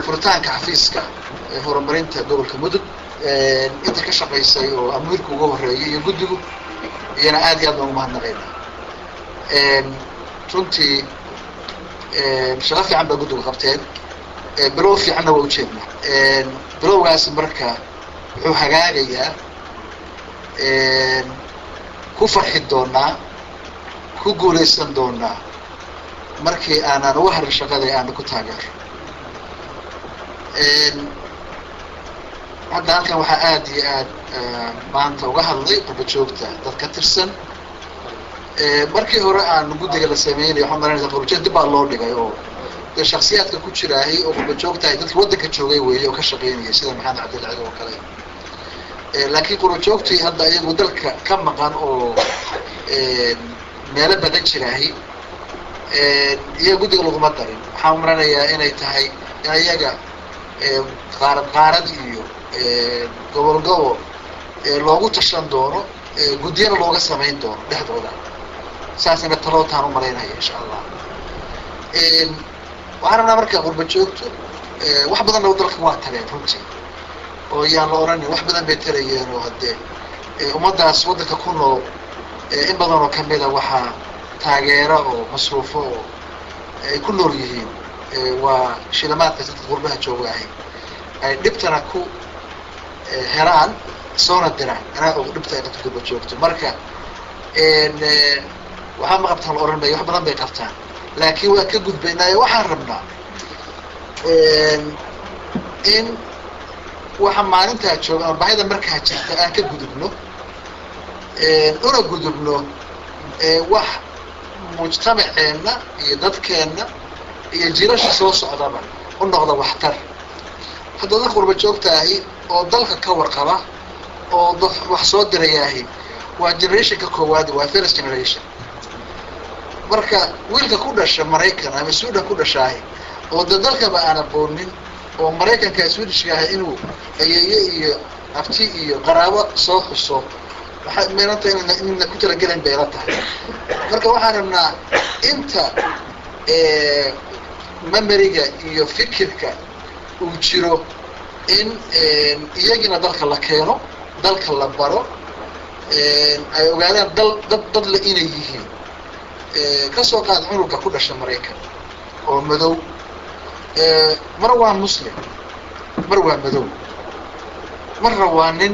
furitaanka xafiiska horumarinta gobolka mudug inta ka shaqaysay oo amiirka uga horeeyay iyo guddigu iyana aad iyo aad baan umahadnaqayna runtii shaqo fiican baa guddigu qabteen bilow fiicanna waa ujeedna bilowgaasi marka wuxuu hagaagayaa ku farxi doonaa ku guulaysan doonaa markii aanaan uga harin shaqada aana ku taageero hadda halkan waxaa aad iyo aad maanta uga hadlay qurba joogta dad ka tirsan markii hore aan guddiga la sameynay waxaan maranaysa qurbajoog dib baa loo dhigay oo dee shaksiyaadka ku jiraahay oo qurba joogtahay dadki waddanka joogay weeye oo ka shaqeynayay sida maxamed cabdilcid oo kale laakiin qurba joogtii hadda iyagu dalka ka maqan oo meelo badan jiraahay iyaga guddiga laguma darin waxaan maranayaa inay tahay in iyaga qaarad qaarad iyo gobol gobol loogu tashan doono guddiyana looga samayn doono dhexdooda saasina talootaan u malaynaya insha allah waxaan rabnaa marka qurba joogto wax badanna dalka waa tageen runtii oo yaan la odhanin wax badan bay tarayeen oo haddee ummaddaas waddanka ku nool in badan oo kamida waxaa taageero oo masruufo oo ay ku nool yihiin waa shilamaadkaas dadka qurbaha jooga ahay ay dhibtana ku helaan soona diraan anaa og dhibta ay dadka qurba joogto marka waxaa ma qabtaan la odhan maya wax badan bay qabtaan laakiin waa ka gudbaynaayo waxaan rabnaa in waxa maalintaa jooga ama baahida markaa jirta aan ka gudubno una gudubno wax mujtamaceenna iyo dadkeenna iyo jirasha soo socdaba u noqda waxtar hadda dad qurba joogta ahi oo dalka ka warqaba oo wax soo dirayaahi waa generationka koowaad waa first generation marka wiilka ku dhasha maraykan ama sweden ku dhashaahi oo da dalkaba aan aqoonin oo maraykanka swedishka ahay inuu ayeeye iyo abti iyo qaraabo soo xuso waxay meelanta inna ku talagelayn bay la tahay marka waxaan rabnaa inta memoriga iyo fikirka uu jiro in iyagina dalka la keeno dalka la baro ay ogaadaan dal dad dadle inay yihiin kasoo qaad cunugga ku dhasha maraykan oo madow mar waa muslim mar waa madow marna waa nin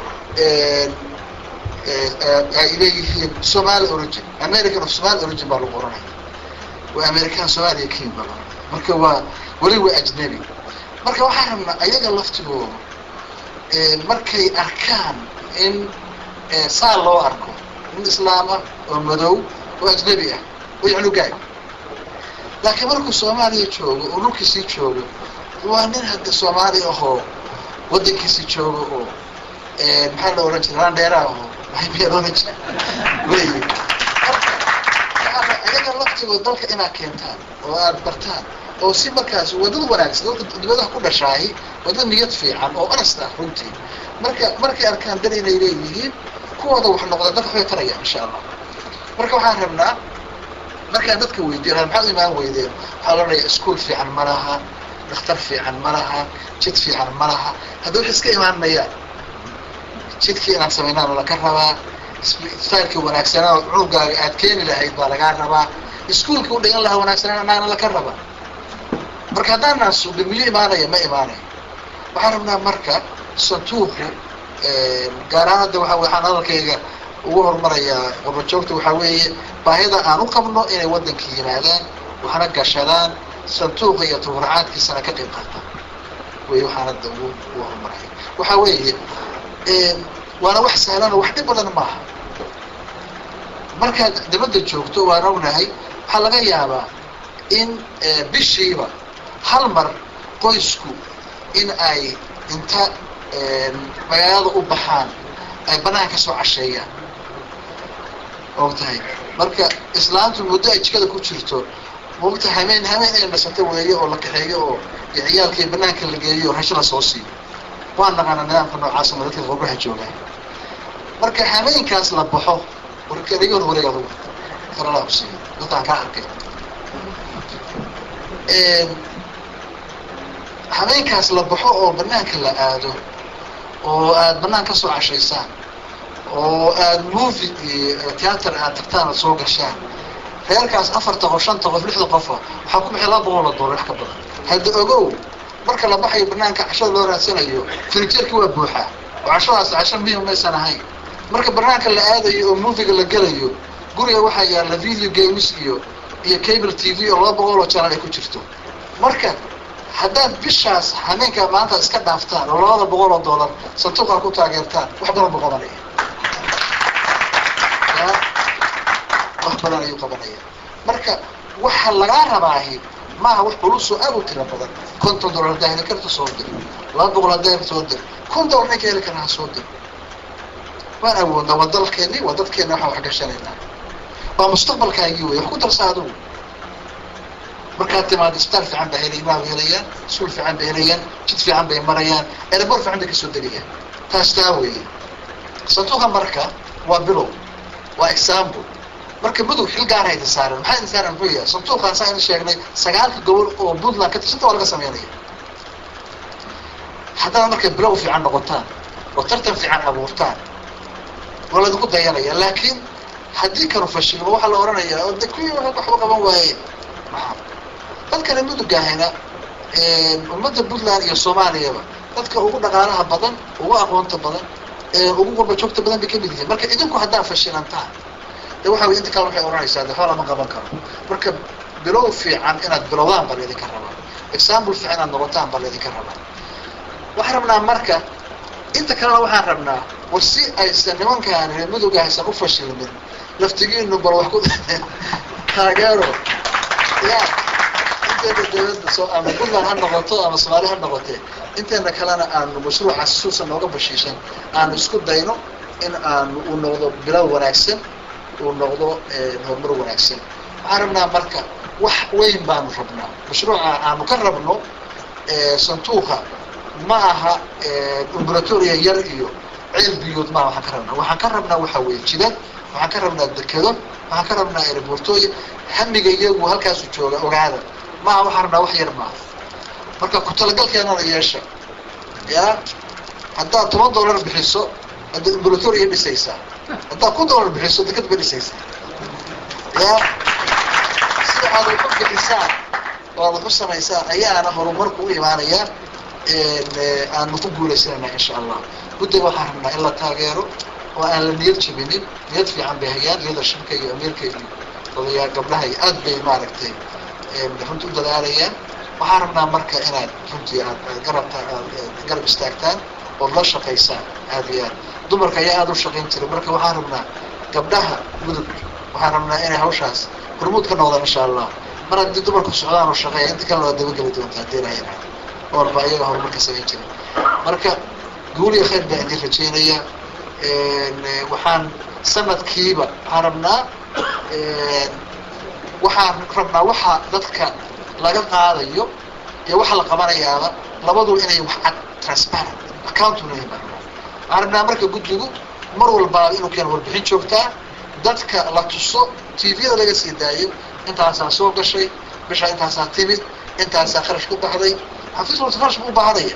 ay leeyihiin somaali origin american of somaali origin baa lagu oranaya waa american somaaliya kin baa laoranaya marka waa weli waa ajnabi marka waxaan rabnaa ayaga laftigooda markay arkaan in saa loo arko nin islaam ah oo madow oo ajnabi ah oo yacnugaag laakiin markuu soomaaliya joogo oo dhulkiisii joogo waa nin hadda soomaali ahoo waddankiisii joogo oo maxaa la ohan jira randheera ahoo maxay ohan jira wey ayaga laftigooda dalka inaad keentaan oo aad bartaan oo si markaas wadada wanaagsan dadka dibadaha ku dhashaahi wadada niyad fiican oo honest ah runtii marka markay arkaan dal inay leeyihiin kuwooda wax noqda dadka waxbay tarayaan insha allah marka waxaan rabnaa markaan dadka weydiin maxaad u imaan weydeen waxaa la odhanaya iskuol fiican ma laha dhakhtar fiican ma laha jid fiican ma laha hadda wax iska imaan mayaan jidkii inaad samaynaan laka rabaa stylkii wanaagsanaa cunugaaga aad keeni lahayd baa lagaa rabaa iskuolkii u dhigan lahaa wanaagsanaan anaagna laka raba marka haddaanaan sugin miyo imaanaya ma imaanaya waxaan rabnaa marka santuuqu gaar ahaan hadda waa waxaan hadalkayga ugu horumarayaa qurbajoogta waxaa weeye baahida aan u qabno inay waddanka yimaadaan waxna gashadaan santuuqa iyo tawracaadkiisana ka qayb qaataan wey waxaan hadda ugu ugu horumaraya waxaa weeye waana wax sahlan oo wax dhib badan maaha markaad dibadda joogto waan ognahay waxaa laga yaabaa in bishiiba hal mar qoysku in ay inta magaalada u baxaan ay banaanka kasoo casheeyaan og tahay marka islaamtu muddo ay jikada ku jirto mogta hameen hameen inay nasato weeyo oo la kaxeeyo oo iyo ciyaalkii banaanka la geeyo rasho la soo siiyo waan naqaana nidaamka noocaas ma dadka qurbaha joogaan marka hameenkaas la baxo warkariyoon wareeg adugu karala kusiiyo dadkaan kaa arkay habeenkaas la baxo oo banaanka la aado oo aad banaan ka soo cashaysaan oo aad movie theater aad tagtaan aad soo gashaan reerkaas afarta qof shanta qof lixda qofa waxaa ku bixi laba boqol oo dollar wax ka badan hadda ogow marka la baxayo banaanka cashada loo raadsanayo furnijerki waa buuxaa oo cashadaas casho muhim maysan ahayn marka banaanka la aadayo oo moviga la gelayo guriga waxaa yaalla video games iyo iyo cable t v oo laba boqol oo janal ay ku jirto marka haddaad bishaas hameenka maanta iska dhaaftaan oo labada boqol oo dollar santuuqaa ku taageertaan wax badan buu qabanaya wax badan ayuu qabanaya marka waxa lagaa rabaahi maaha wax culusoo aad u tira badan konton dollar haddaa heli karta soo dir laba boqol haddaa heli soo dir kun dollar ninka heli karna ha soo dir waan awoodnaa waa dalkeeni waa dadkeena waxaan wax gashanaynaa waa mustaqbalkaagii wey wax ku darsa adugu markaad timaado isbitaal fiican baa helay ilmaha helayaan iskuul fiican bay helayaan jid fiican bay marayaan erebor fiican bay kasoo degayaan taas taa weeye santuuqa marka waa bilow waa example marka mudug xil gaara idin saaran maxaa idin saaran muxuu yahay santuuqaan saa idin sheegnay sagaalka gobol oo puntland ka tirsanta waa laga sameynaya haddana markay bilow fiican noqotaan oo tartan fiican abuurtaan waa laydinku dayanaya laakiin haddii kanu fashilmo waxaa la odhanayaa oo de kuwii waxba qaban waaye maxaa dadkana mudugahayna ummadda puntland iyo soomaaliyaba dadka ugu dhaqaalaha badan ugu aqoonta badan ugu qurba joogta badan bay kamid yihiin marka idinku haddaa fashilantaan de waxa wey inta kale waxay odhanaysaa de waxba lama qaban karo marka bilow fiican inaad bilowdaan baa laydinka rabaa example fiican inaad noqotaan baa laydinka rabaa waxaan rabnaa marka inta kalena waxaan rabnaa war si aysan nimankaan reer muduga aysan u fashilmin laftigiinu bal wax ku taageero ya inteena dawladda soo ama puntland ha noqoto ama soomaali ha noqotee inteena kalena aanu mashruucaas suusan nooga bashiishan aanu isku dayno in aanu uu noqdo bilow wanaagsan uu noqdo horumar wanaagsan waxaan rabnaa marka wax weyn baanu rabnaa mashruuca aanu ka rabno santuuqa ma aha umbratoria yar iyo ceel biyood maa waxaan ka rabnaa waxaan ka rabnaa waxa weeye jidad waxaan ka rabnaa dekedo waxaan ka rabnaa aerobortooya hamiga iyagu halkaasu jooga ogaada maaha waxaan rabnaa wax yar maaha marka ku talagalkeenana yeesha ya haddaad toban dollar bixiso hadda umbratoria dhisaysaa haddaad kun dollar bixiso deked ba dhisaysaa ya si aad wax u bixisaan oo aad wax u samaysaan ayaana horumarku u imaanaya aanu ku guulaysanayna insha allah guddiga waxaan rabnaa in la taageero oo aan la niyad jabinin niyad fiican bay hayaan leadershipka iyo amiirka iyo odayaa gabdhaha iyo aad bay maaragtay runti u dadaalayaan waxaan rabnaa marka inaad runtii aad garabta garab istaagtaan ood la shaqaysaan aad iyo aad dumarka ayaa aada u shaqayn jiray marka waxaan rabnaa gabdhaha mudug waxaan rabnaa inay hawshaas hormuud ka noqdaan insha allah mar haddii dumarku socdaan oo shaqeeya inta kalena waa dabageli doontaa hadii ilaha yidhahdo oolba ayaga horumarka samayn jiray marka guul iyo khayr baan idin rajeynaya waxaan sanadkiiba waxaan rabnaa waxaan rabnaa waxa dadka laga qaadayo iyo waxa la qabanayaaba labadu inay wax cad transparent accountable baan rabnaa waxaan rabnaa marka guddigu mar walbaaba inuu keeno warbixin joogtaa dadka la tuso tviyada laga sii daayo intaasaa soo gashay bishaa intaasaa timid intaasaa kharash ku baxday xafiis walta kharash buu u baahanaya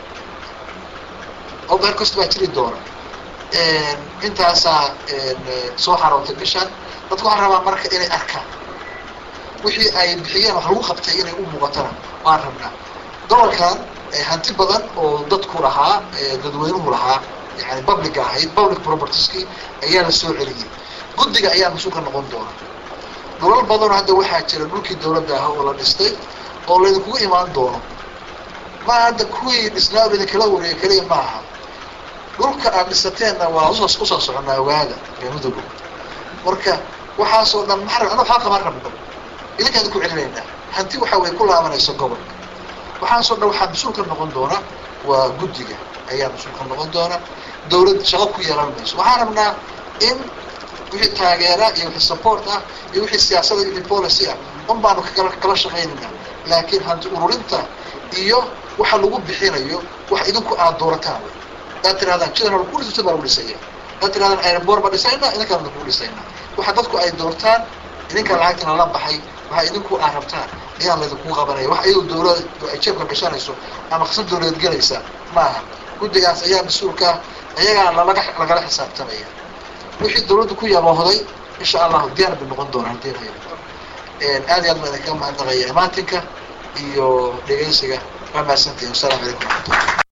oo beer kasta baa jiri doona intaasaa soo xarootay bishaan dadku waxaan rabaa marka inay arkaan wixii ay bixiyeen wax lagu qabtay inay u muuqatana waan rabnaa gobolkan hanti badan oo dadku lahaa dadweynuhu lahaa yani publica ahayd public propertieski ayaa la soo celiyey guddiga ayaa mas-uul ka noqon doona dhulal badanoo hadda waxaa jira dhulkii dawladda ah oo la dhistay oo laydinkugu imaan doono maa hadda kuwii dhisnaa o laydinkala wareega keliya ma aha dhulka aad dhisateenna waa usoo usoo soconaa ogaada ree mudugo marka waxaasoo dhan maa ana waxaa kama rabno idinkaan ku celinaynaa hanti waxa way ku laabanayso gobolka waxaasoo dhan waxaa mas-uul ka noqon doona waa guddiga ayaa mas-uul ka noqon doona dawlad shaqo ku yeelan mayso waxaan rabnaa in wixii taageera iyo wixii support ah iyo wixii siyaasada iyo wixii policy ah un baanu kala kala shaqaynayna laakiin hanti ururinta iyo waxa lagu bixinayo wax idinku aad doorataan wey hadaad tirahdaan jidan lagu dhisay baa lagu dhisaya hadaad tirahdaan airboor ba dhisayna idinkaan lagu dhisayna waxa dadku ay doortaan idinka lacagtana la baxay waxa idinku aad rabtaan ayaan laydinku qabanaya wax iyadu dawlad ay jeebka gashanayso ama qasab dawladeed gelaysa maaha guddigaas ayaa mas-uulka ah ayagaa lalaga lagala xisaabtamaya wixii dawladdu ku yaboohday insha allahu diyaar bay noqon doonaa hadii la yidhahdo aad iyo aad baan idinkaga mahadnaqaya imaatinka iyo dhegeysiga waa mahadsantihin wasalaamu calaykum waraxmatullah